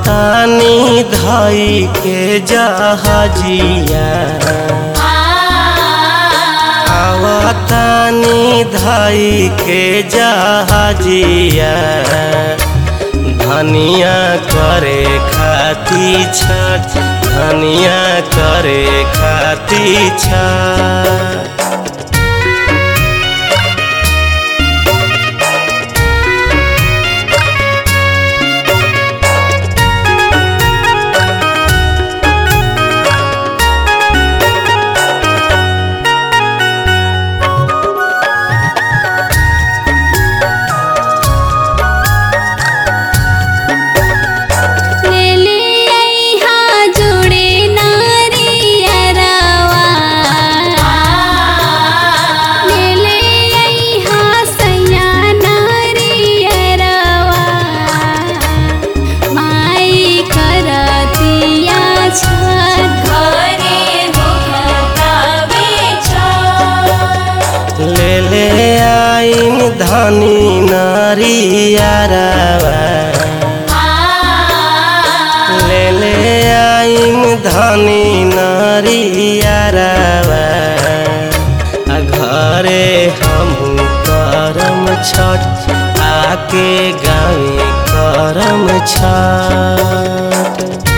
आवतानी धई के जहाजिया आवतानी धई के जहाजिया धनिया करे खाती छठ धनिया करे खाती छठ ले ले अइहा जोड़े नारियरवा ले ले अइहा सैया नारियरवा माई करतिया छठ घरे होखतावे छठ ले ले आइन धनी नारियारावा ले ले आइन धनी नारियारावा आ घरे हमहू करम छठ आके गावे करम छठ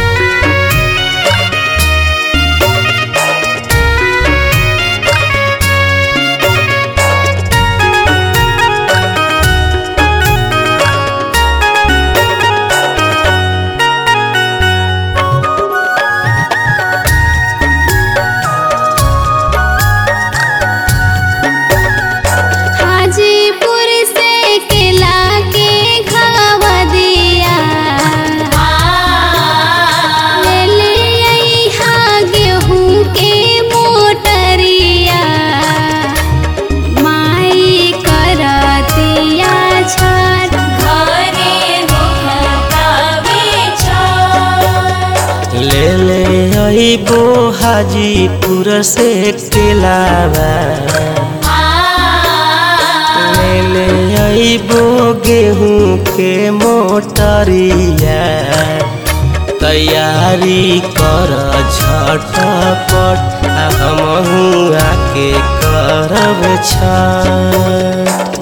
हाजीपुर से केला के घावा दिया ले ले अइहा गेहूं के मोटरिया माई करतिया छठ घरे होखतावे छठ ले ले अइबो हाजीपुर से केलावा ले ले अइबो गेहूं के मोटरिया तैयारी कर झटपट आ हमहू आके करब छठ